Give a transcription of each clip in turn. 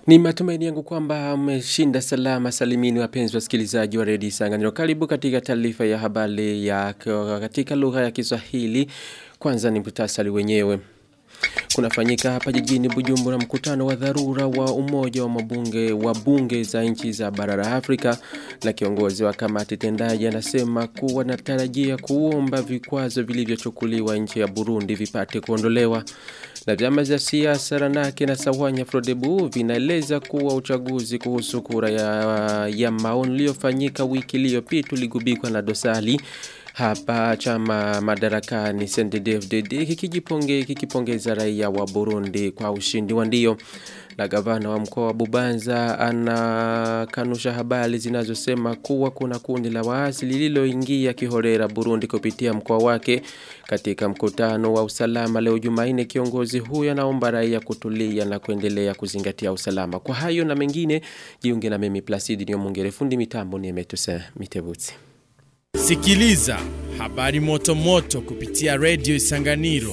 Ni matumaini yangu kwamba mmeshinda salama salimini wapenzi wasikilizaji wa redio Isanganiro. Karibu katika taarifa ya habari ya katika lugha ya Kiswahili. Kwanza ni muhtasari wenyewe. Kunafanyika hapa jijini Bujumbura mkutano wa dharura wa umoja wa mabunge wa bunge za nchi za bara la Afrika na kiongozi wa kamati tendaji anasema kuwa natarajia kuomba vikwazo vilivyochukuliwa nchi ya Burundi vipate kuondolewa na vyama vya siasa Ranake na Sawanya Frodebu vinaeleza kuwa uchaguzi kuhusu kura ya, ya maoni iliyofanyika wiki iliyopita uligubikwa na dosari hapa chama madarakani CNDD-FDD kikijiponge kikipongeza raia wa Burundi kwa ushindi wa ndio na gavana wa mkoa wa Bubanza anakanusha habari zinazosema kuwa kuna kundi la waasi lililoingia kihorera Burundi kupitia mkoa wake katika mkutano wa usalama leo Jumanne kiongozi huyo anaomba raia kutulia na kuendelea kuzingatia usalama kwa hayo na mengine jiunge na mimi Placid Nyomongere fundi mitambo ni Emetuse Mitebutsi Sikiliza habari moto moto kupitia Radio Isanganiro.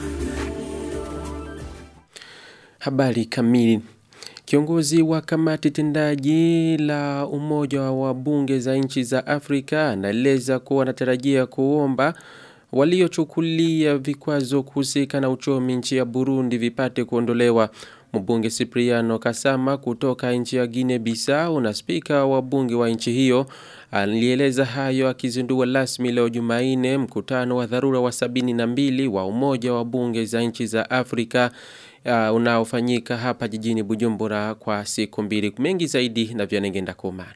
Habari kamili. Kiongozi wa kamati tendaji la umoja wa bunge za nchi za Afrika anaeleza kuwa anatarajia kuomba waliochukulia vikwazo kuhusika na uchumi nchi ya Burundi vipate kuondolewa. Mbunge Cipriano Kasama kutoka nchi ya Guinea Bissau na spika wa bunge wa nchi hiyo alieleza hayo akizindua rasmi leo Jumanne mkutano wa dharura wa sabini na mbili wa umoja wa bunge za nchi za Afrika uh, unaofanyika hapa jijini Bujumbura kwa siku mbili mengi zaidi na vyanengenda kumana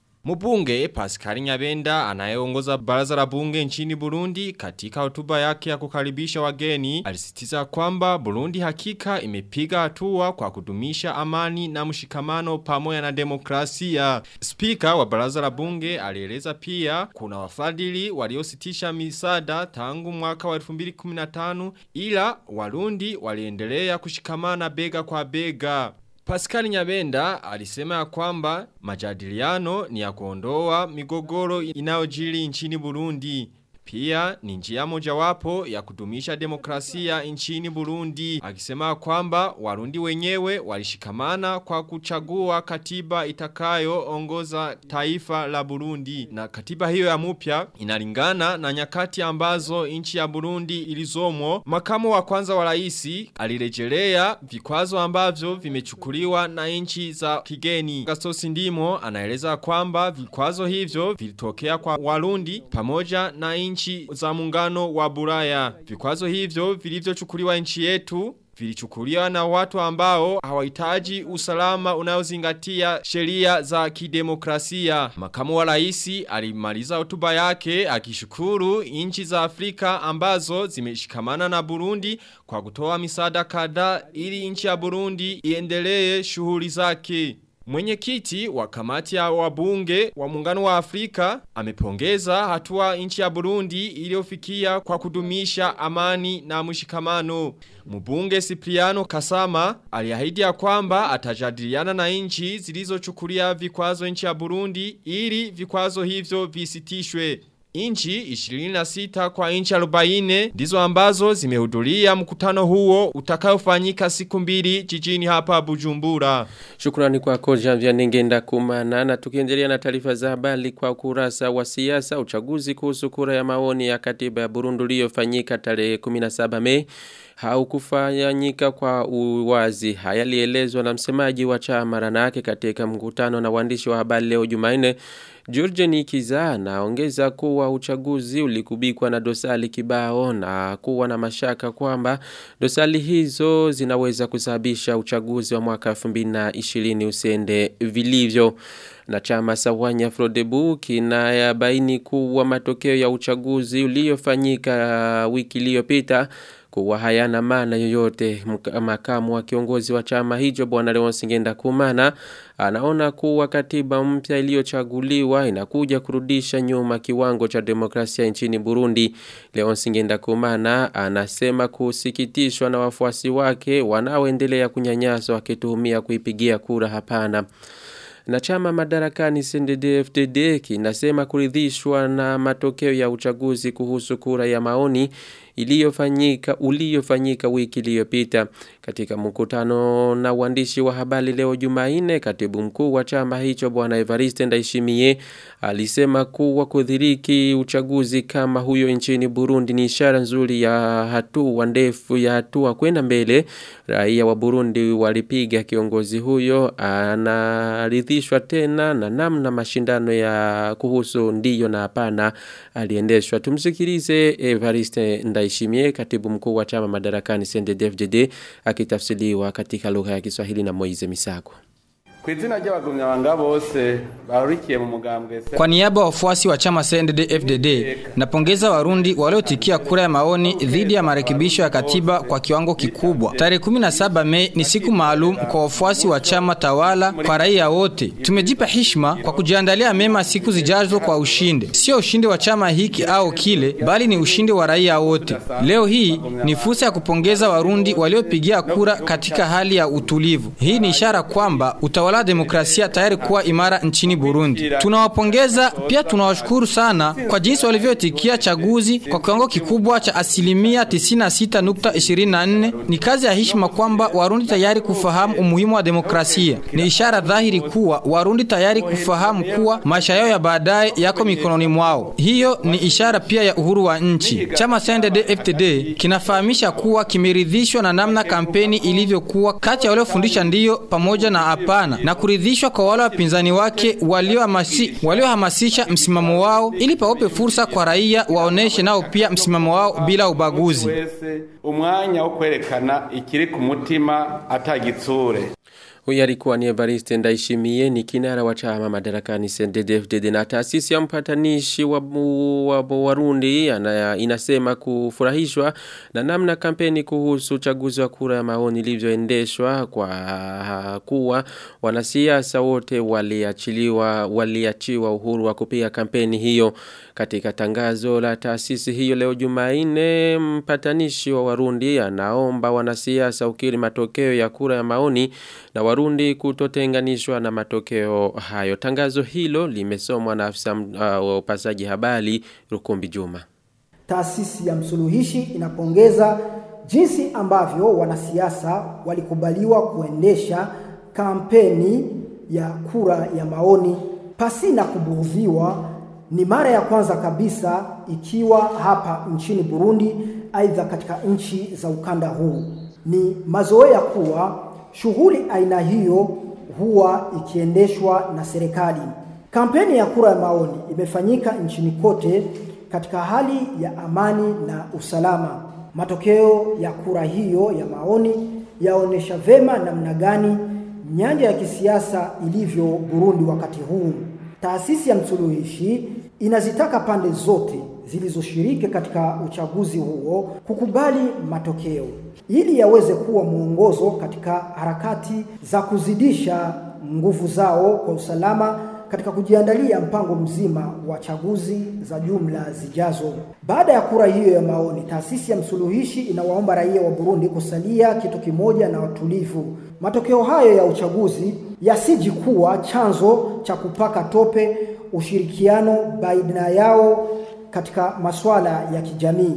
Mbunge Pascal Nyabenda anayeongoza baraza la bunge nchini Burundi katika hotuba yake ya kukaribisha wageni alisitiza kwamba Burundi hakika imepiga hatua kwa kudumisha amani na mshikamano pamoja na demokrasia. Spika wa baraza la bunge alieleza pia kuna wafadhili waliositisha misada tangu mwaka wa 2015 ila Warundi waliendelea kushikamana bega kwa bega. Pascal Nyabenda alisema ya kwamba majadiliano ni ya kuondoa migogoro inayojiri nchini Burundi. Pia ni njia mojawapo ya kudumisha demokrasia nchini Burundi. Akisema kwamba Warundi wenyewe walishikamana kwa kuchagua katiba itakayo ongoza taifa la Burundi. Na katiba hiyo ya mupya inalingana na nyakati ambazo nchi ya Burundi ilizomo. Makamu wa kwanza wa raisi alirejelea vikwazo ambavyo vimechukuliwa na nchi za kigeni. Gastosi Ndimo anaeleza kwamba vikwazo hivyo vilitokea kwa Warundi pamoja na nchi nchi za muungano wa Buraya. Vikwazo hivyo vilivyochukuliwa nchi yetu vilichukuliwa na watu ambao hawahitaji usalama unaozingatia sheria za kidemokrasia. Makamu wa raisi alimaliza hotuba yake akishukuru nchi za Afrika ambazo zimeshikamana na Burundi kwa kutoa misaada kadhaa ili nchi ya Burundi iendelee shughuli zake. Mwenyekiti wa kamati ya wabunge wa muungano wa Afrika amepongeza hatua nchi ya Burundi iliyofikia kwa kudumisha amani na mshikamano. Mbunge Cipriano Kasama aliahidi ya kwamba atajadiliana na nchi zilizochukulia vikwazo nchi ya Burundi ili vikwazo hivyo visitishwe. Inchi 26 kwa inchi 40 ndizo ambazo zimehudhuria mkutano huo utakaofanyika siku mbili jijini hapa Bujumbura. Shukrani kwako Janvia Ningenda Kumana na tukiendelea na taarifa za habari kwa kurasa wa siasa uchaguzi kuhusu kura ya maoni ya katiba ya Burundi iliyofanyika tarehe 17 Mei haukufanyika kwa uwazi. Haya lielezwa na msemaji wa chama Ranake katika mkutano na waandishi wa habari leo Jumanne. George Nikiza anaongeza kuwa uchaguzi ulikubikwa na dosari kibao na kuwa na mashaka kwamba dosari hizo zinaweza kusababisha uchaguzi wa mwaka 2020 usende vilivyo na chama Sawanya Frodebu kinayabaini kuwa matokeo ya uchaguzi uliofanyika wiki iliyopita kuwa hayana maana yoyote makamu wa kiongozi wa chama hicho bwana Leonce Ngenda Kumana anaona kuwa katiba mpya iliyochaguliwa inakuja kurudisha nyuma kiwango cha demokrasia nchini Burundi Leonce Ngenda Kumana anasema kusikitishwa na wafuasi wake wanaoendelea kunyanyaswa wakituhumia kuipigia kura hapana na chama madarakani CNDD-FDD kinasema kuridhishwa na matokeo ya uchaguzi kuhusu kura ya maoni iliyofanyika uliofanyika wiki iliyopita katika mkutano na waandishi wa habari leo Jumanne katibu mkuu wa chama hicho bwana Evariste Ndayishimiye alisema kuwa kudhiriki uchaguzi kama huyo nchini Burundi ni ishara nzuri ya hatua ndefu ya hatua kwenda mbele raia wa Burundi walipiga kiongozi huyo anaridhishwa tena na namna mashindano ya kuhusu ndiyo na hapana aliendeshwa tumsikilize Evariste Ndayishimiye katibu mkuu wa chama madarakani CNDD-FDD akitafsiriwa katika lugha ya Kiswahili na Moize Misago ku izina ry'abagumyabanga bose bahurikiye mu mugambwe Kwa niaba ya wafuasi wa chama CNDD-FDD napongeza Warundi waliotikia kura ya maoni dhidi ya marekebisho ya katiba kwa kiwango kikubwa. Tarehe 17 Mei ni siku maalum kwa wafuasi wa chama tawala, kwa raia wote. Tumejipa heshima kwa kujiandalia mema siku zijazo kwa ushindi, sio ushindi wa chama hiki au kile, bali ni ushindi wa raia wote. Leo hii ni fursa ya kupongeza Warundi waliopigia kura katika hali ya utulivu. Hii ni ishara kwamba utawala wa demokrasia tayari kuwa imara nchini Burundi. Tunawapongeza pia tunawashukuru sana kwa jinsi walivyotikia chaguzi kwa kiwango kikubwa cha asilimia 96.24. Ni kazi ya heshima kwamba Warundi tayari kufahamu umuhimu wa demokrasia. Ni ishara dhahiri kuwa Warundi tayari kufahamu kuwa maisha yao ya baadaye yako mikononi mwao. Hiyo ni ishara pia ya uhuru wa nchi. Chama CNDD-FDD kinafahamisha kuwa kimeridhishwa na namna kampeni ilivyokuwa kati ya waliofundisha ndiyo pamoja na hapana na kuridhishwa kwa wale wapinzani wake waliohamasi- waliohamasisha msimamo wao ili pawape fursa kwa raia waoneshe nao pia msimamo wao bila ubaguzi. wese umwanya wo kwerekana ikiri ku mutima atagitsure Huyu alikuwa ni Evariste Ndayishimiye ni kinara wa chama madarakani CNDD-FDD na taasisi ya mpatanishi wa, mu- wa, wa Warundi ana, inasema kufurahishwa na namna kampeni kuhusu uchaguzi wa kura ya maoni ilivyoendeshwa kwa kuwa wanasiasa wote waliachiliwa waliachiwa uhuru wa kupiga kampeni hiyo katika tangazo la taasisi hiyo leo Jumanne mpatanishi wa Warundi anaomba wanasiasa ukiri matokeo ya kura ya maoni na Warundi kutotenganishwa na matokeo hayo. Tangazo hilo limesomwa na afisa uh, wa upasaji habari Rukumbi Juma. Taasisi ya msuluhishi inapongeza jinsi ambavyo wanasiasa walikubaliwa kuendesha kampeni ya kura ya maoni pasina kubughudhiwa. Ni mara ya kwanza kabisa ikiwa hapa nchini Burundi, aidha katika nchi za ukanda huu. Ni mazoea kuwa shughuli aina hiyo huwa ikiendeshwa na serikali. Kampeni ya kura ya maoni imefanyika nchini kote katika hali ya amani na usalama. Matokeo ya kura hiyo ya maoni yaonesha vema namna gani nyanja ya kisiasa ilivyo Burundi wakati huu. Taasisi ya msuluhishi inazitaka pande zote zilizoshiriki katika uchaguzi huo kukubali matokeo ili yaweze kuwa mwongozo katika harakati za kuzidisha nguvu zao kwa usalama katika kujiandalia mpango mzima wa chaguzi za jumla zijazo. Baada ya kura hiyo ya maoni, taasisi ya msuluhishi inawaomba raia wa Burundi kusalia kitu kimoja na watulivu. Matokeo hayo ya uchaguzi yasiji kuwa chanzo cha kupaka tope ushirikiano baina yao katika masuala ya kijamii.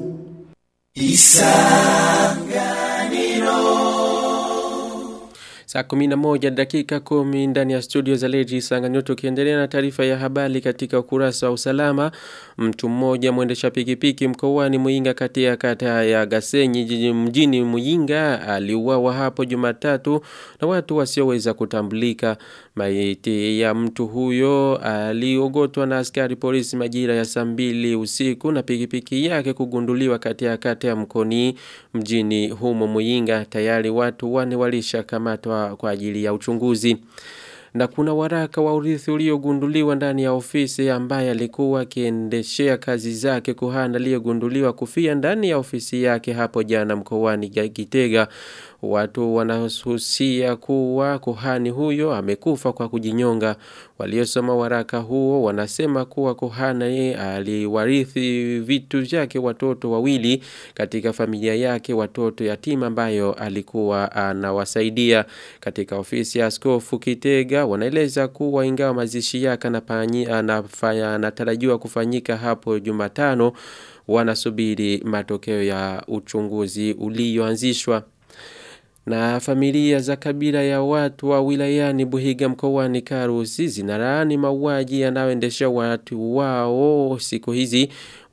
Saa kumina moja dakika kumi ndani ya studio za Leji Sanganyiro tukiendelea na taarifa ya habari katika ukurasa wa usalama. Mtu mmoja mwendesha pikipiki mkoani Muyinga kati ya kata ya Gasenyi jiji- mjini Muyinga aliuawa hapo Jumatatu na watu wasioweza kutambulika. Maiti ya mtu huyo aliogotwa na askari polisi majira ya saa mbili usiku na pikipiki yake kugunduliwa kati ya kata ya Mkoni mjini humo Muyinga. Tayari watu wane walishakamatwa kwa ajili ya uchunguzi na kuna waraka wa urithi uliogunduliwa ndani ya ofisi ambaye alikuwa akiendeshea kazi zake kuhani aliyegunduliwa kufia ndani ya ofisi yake hapo jana mkoani Gitega. Watu wanahusia kuwa kuhani huyo amekufa kwa kujinyonga. Waliosoma waraka huo wanasema kuwa Kohane aliwarithi vitu vyake watoto wawili katika familia yake watoto yatima ambayo alikuwa anawasaidia katika ofisi ya askofu Kitega wanaeleza kuwa ingawa mazishi yake anatarajiwa kufanyika hapo Jumatano wanasubiri matokeo ya uchunguzi ulioanzishwa na familia za kabila ya watu wa wilayani Buhiga mkoani Karusi zinalaani mauaji yanayoendesha watu wao siku hizi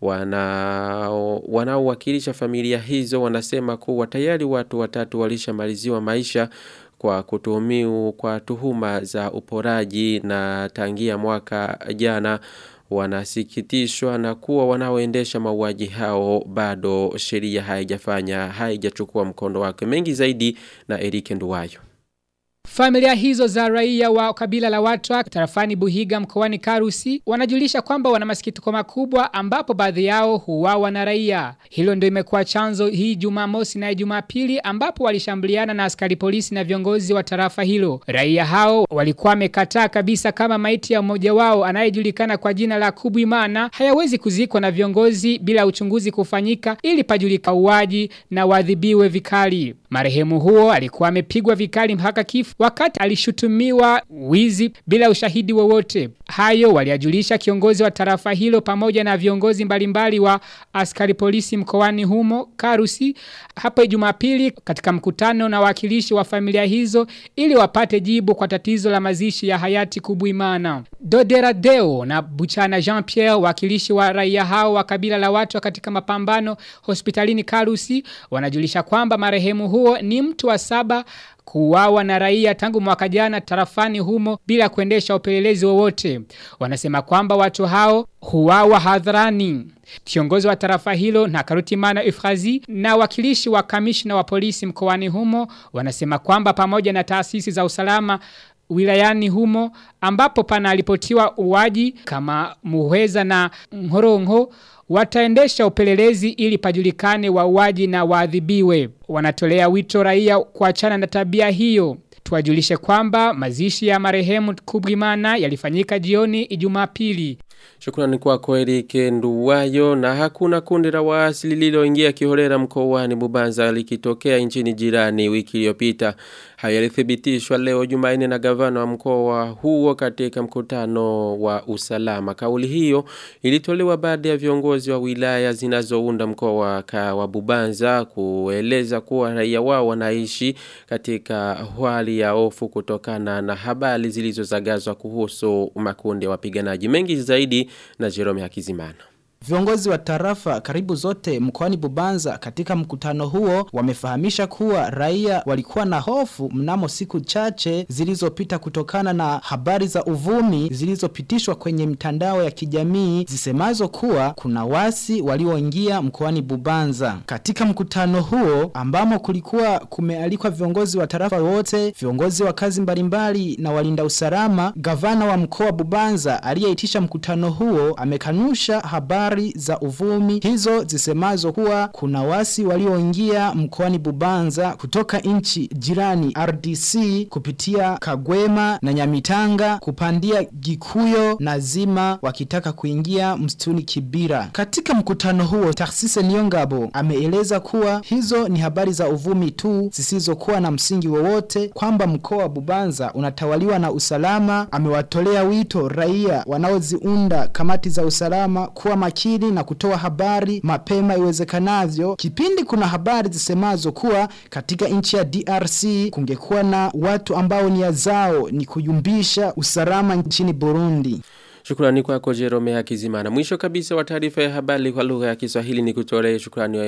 wanao wanaowakilisha familia hizo wanasema kuwa tayari watu watatu walishamaliziwa maisha kwa kutuhumiwa kwa tuhuma za uporaji na tangia mwaka jana wanasikitishwa na kuwa wanaoendesha mauaji hao bado sheria haijafanya haijachukua mkondo wake mengi zaidi na Eric Nduwayo Familia hizo za raia wa kabila la Watwa tarafani Buhiga mkoani Karusi wanajulisha kwamba wana masikitiko makubwa ambapo baadhi yao huwawa na raia. Hilo ndio imekuwa chanzo hii Jumamosi na Jumapili ambapo walishambuliana na askari polisi na viongozi wa tarafa hilo. Raia hao walikuwa wamekataa kabisa kama maiti ya mmoja wao anayejulikana kwa jina la Kubwimana hayawezi kuzikwa na viongozi bila uchunguzi kufanyika ili pajulika uwaji na wadhibiwe vikali. Marehemu huo alikuwa amepigwa vikali mpaka kifo wakati alishutumiwa wizi bila ushahidi wowote. Hayo waliajulisha kiongozi wa tarafa hilo pamoja na viongozi mbalimbali wa askari polisi mkoani humo Karusi hapo Jumapili katika mkutano na wakilishi wa familia hizo ili wapate jibu kwa tatizo la mazishi ya hayati Kubuimana. Dodera Deo na Buchana Jean-Pierre wakilishi wa raia hao wa kabila la watu katika mapambano hospitalini Karusi wanajulisha kwamba marehemu huo ni mtu wa saba kuwawa na raia tangu mwaka jana tarafani humo bila kuendesha upelelezi wowote. Wanasema kwamba watu hao huwawa hadharani. Kiongozi wa tarafa hilo na Karutimana Ifrazi na wakilishi wa kamishna wa polisi mkoani humo wanasema kwamba pamoja na taasisi za usalama wilayani humo ambapo pana alipotiwa uwaji kama muheza na mhorongo wataendesha upelelezi ili pajulikane wauaji na waadhibiwe. Wanatolea wito raia kuachana na tabia hiyo. Tuwajulishe kwamba mazishi ya marehemu Kubwimana yalifanyika jioni Ijumapili. Shukrani kwako Eric Nduwayo na hakuna kundi la waasi lililoingia kiholera mkoani Bubanza likitokea nchini jirani wiki iliyopita. Hayo yalithibitishwa leo Jumanne na gavana wa mkoa huo katika mkutano wa usalama. Kauli hiyo ilitolewa baada ya viongozi wa wilaya zinazounda mkoa wa Bubanza kueleza kuwa raia wao wanaishi katika hali ya hofu kutokana na habari zilizozagazwa kuhusu makundi ya wapiganaji mengi zaidi na Jerome Hakizimana. Viongozi wa tarafa karibu zote mkoani Bubanza katika mkutano huo wamefahamisha kuwa raia walikuwa na hofu mnamo siku chache zilizopita kutokana na habari za uvumi zilizopitishwa kwenye mitandao ya kijamii zisemazo kuwa kuna wasi walioingia mkoani Bubanza. Katika mkutano huo ambamo kulikuwa kumealikwa viongozi wa tarafa wote, viongozi wa kazi mbalimbali na walinda usalama, gavana wa mkoa Bubanza aliyeitisha mkutano huo amekanusha habari habari za uvumi hizo zisemazo kuwa kuna wasi walioingia mkoani Bubanza kutoka nchi jirani RDC kupitia Kagwema na Nyamitanga kupandia Gikuyo na Zima wakitaka kuingia msituni Kibira. Katika mkutano huo Tarsise Niongabo ameeleza kuwa hizo ni habari za uvumi tu zisizokuwa na msingi wowote kwamba mkoa wa Bubanza unatawaliwa na usalama. Amewatolea wito raia wanaoziunda kamati za usalama kuwa makini na kutoa habari mapema iwezekanavyo. Kipindi kuna habari zisemazo kuwa katika nchi ya DRC kungekuwa na watu ambao nia zao ni kuyumbisha usalama nchini Burundi. Shukrani kwako Jerome Hakizimana. Mwisho kabisa wa taarifa ya habari kwa lugha ya Kiswahili ni kutolee shukrani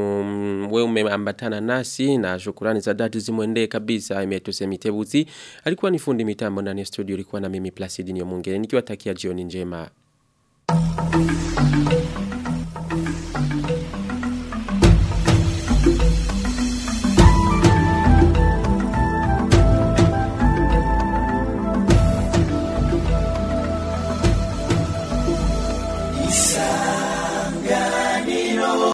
wewe umeambatana nasi na shukrani za dhati zimwendee kabisa Emetuse Mitebuzi. Alikuwa ni fundi mitambo ndani ya studio ilikuwa na mimi Placid Nyomungere nikiwatakia jioni njema. Thank you.